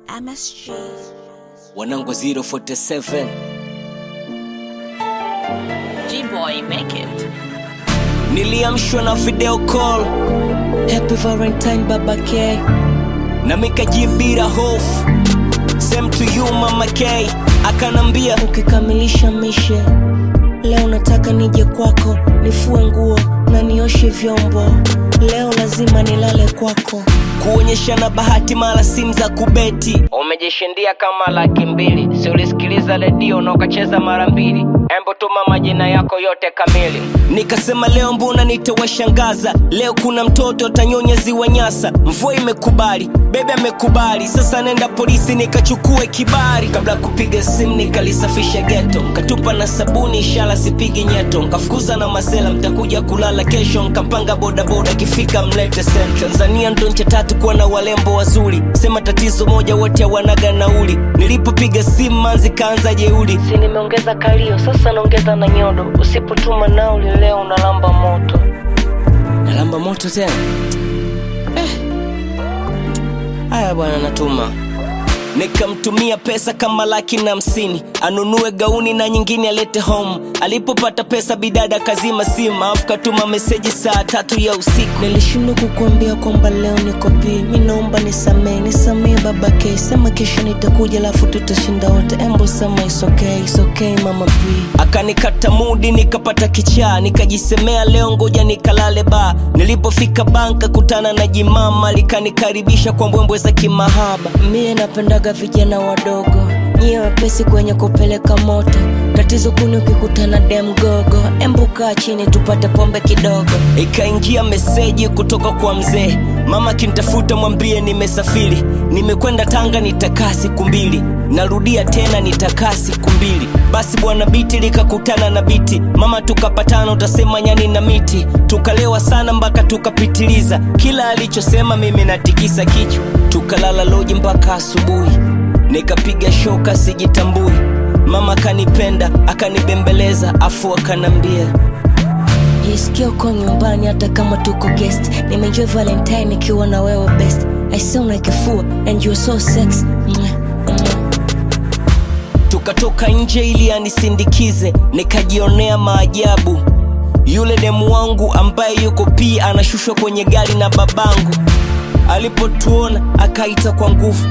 MSG. wanangu 047 G-Boy, make it. niliamshwa na video call happy valentine baba k na mikajibira hofu same to you mama k akanambia ukikamilisha mishe leo nataka nije kwako nifue nguo na nioshe vyombo leo lazima nilale kwako kuonyeshana bahati mara simu za kubeti umejishindia kama laki mbili si ulisikiliza redio na ukacheza mara mbili embo tuma majina yako yote kamili nikasema leo mbona nitawashangaza leo kuna mtoto atanyonya ziwa nyasa mvua imekubali bebe amekubali sasa nenda polisi nikachukue kibari kabla ya kupiga simu nikalisafisha geto nkatupa na sabuni ishara sipigi nyeto nkafukuza na masela mtakuja kulala kesho nkapanga bodaboda kifika mlete sent tanzania ndo ncha tatu kuwa na walembo wazuri sema tatizo moja wote wanaga nauli nilipopiga simu manzi kaanza jeuli si nimeongeza kalio sasa naongeza na nyodo usipotuma nauli leo unalamba moto nalamba moto tena haya bwana natuma nikamtumia pesa kama laki na hamsini anunue gauni na nyingine alete home alipopata pesa bidada kazima simu alafu katuma meseji saa tatu ya usiku nilishindwa kukuambia kwamba leo niko pi mi naomba nisamee nisamee baba k sema kesho nitakuja alafu tutashinda wote embo sema is okay, is okay, mama p akanikata mudi nikapata kichaa nikajisemea leo ngoja nikalale ba nilipofika banka kutana na jimama likanikaribisha kwa mbwembwe za kimahaba mie napendaga vijana wadogo nyie wepesi kwenye kupeleka moto tatizo kuni ukikutana demgogo embukaa chini tupate pombe kidogo ikaingia meseji kutoka kwa mzee mama kintafuta mwambie nimesafiri nimekwenda tanga nitakaa siku mbili narudia tena nitakaa siku mbili basi bwana biti likakutana na biti mama tukapatana utasema nyani na miti tukalewa sana mpaka tukapitiliza kila alichosema mimi natikisa kichwa tukalala loji mpaka asubuhi nikapiga shoka sijitambui mama akanipenda akanibembeleza afu akanambia jisikia uko nyumbani hata kama tuko guest nimeenjoy valentine nikiwa na wewe best i sound like a fool and you're so sex Mwah, mwah. tukatoka nje ili anisindikize nikajionea maajabu yule demu wangu ambaye yuko pia anashushwa kwenye gari na babangu alipotuona akaita kwa nguvu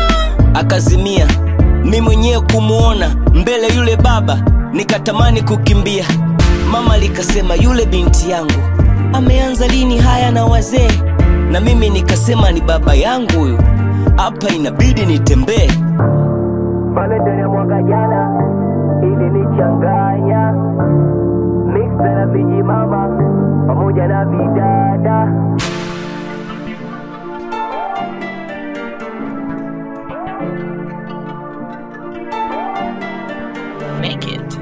akazimia mi mwenyewe kumwona mbele yule baba nikatamani kukimbia mama likasema yule binti yangu ameanza lini haya na wazee na mimi nikasema ni baba yangu huyu hapa inabidi nitembee Valentine ya mwaka jana ilinichanganya mixta na vijimama pamoja na vidada Make it.